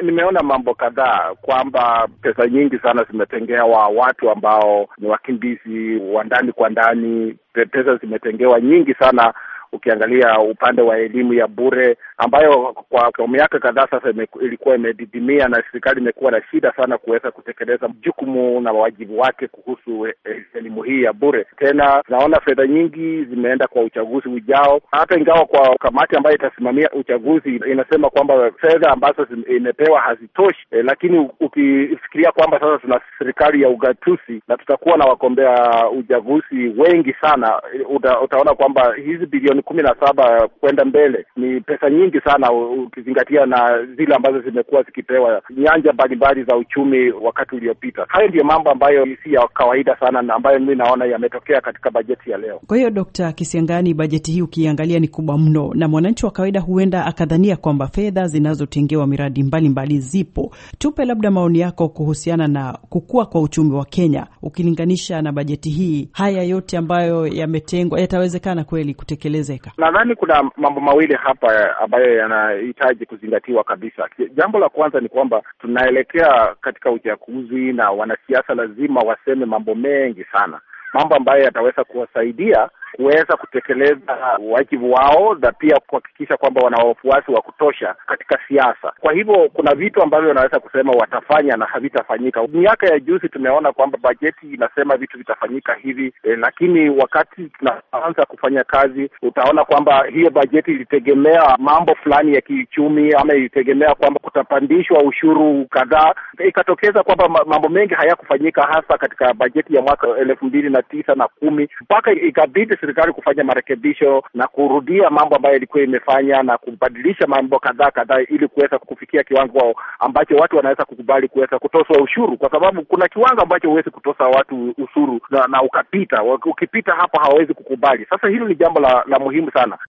nimeona mambo kadhaa kwamba pesa nyingi sana zimetengewa watu ambao ni wakimbizi wa ndani kwa ndani. Pesa zimetengewa nyingi sana ukiangalia upande wa elimu ya bure ambayo kwa, kwa miaka kadhaa sasa ilikuwa imedidimia na serikali imekuwa na shida sana kuweza kutekeleza jukumu na wajibu wake kuhusu elimu hii ya bure. Tena tunaona fedha nyingi zimeenda kwa uchaguzi ujao, hata ingawa kwa kamati ambayo itasimamia uchaguzi inasema kwamba fedha ambazo imepewa hazitoshi eh, lakini ukifikiria kwamba sasa tuna serikali ya ugatuzi na tutakuwa na wagombea uchaguzi wengi sana, uta, utaona kwamba hizi bilioni kumi na saba kwenda mbele ni pesa nyingi sana ukizingatia na zile ambazo zimekuwa zikipewa nyanja mbalimbali za uchumi wakati uliopita. Hayo ndiyo mambo ambayo si ya kawaida sana na ambayo mimi naona yametokea katika bajeti ya leo. Kwa hiyo Dkt. Kisiangani, bajeti hii ukiangalia ni kubwa mno, na mwananchi wa kawaida huenda akadhania kwamba fedha zinazotengewa miradi mbalimbali mbali zipo. Tupe labda maoni yako kuhusiana na kukua kwa uchumi wa Kenya ukilinganisha na bajeti hii. Haya yote ambayo yametengwa yatawezekana kweli kutekeleza? Nadhani kuna mambo mawili hapa ambayo yanahitaji kuzingatiwa kabisa. Jambo la kwanza ni kwamba tunaelekea katika uchaguzi na wanasiasa lazima waseme mambo mengi sana, mambo ambayo yataweza kuwasaidia kuweza kutekeleza wajibu wao na pia kuhakikisha kwamba wana wafuasi wa kutosha katika siasa. Kwa hivyo kuna vitu ambavyo wanaweza kusema watafanya na havitafanyika. Miaka ya juzi tumeona kwamba bajeti inasema vitu vitafanyika hivi eh, lakini wakati tunaanza kufanya kazi utaona kwamba hiyo bajeti ilitegemea mambo fulani ya kiuchumi ama ilitegemea kwamba kutapandishwa ushuru kadhaa, ikatokeza kwamba mambo mengi hayakufanyika hasa katika bajeti ya mwaka elfu mbili na tisa na kumi mpaka ikabidi serikali kufanya marekebisho na kurudia mambo ambayo ilikuwa imefanya na kubadilisha mambo kadhaa kadhaa ili kuweza kufikia kiwango ambacho watu wanaweza kukubali kuweza kutoswa ushuru, kwa sababu kuna kiwango ambacho huwezi kutosa watu ushuru na, na ukapita ukipita hapo hawawezi kukubali. Sasa hilo ni jambo la, la muhimu sana.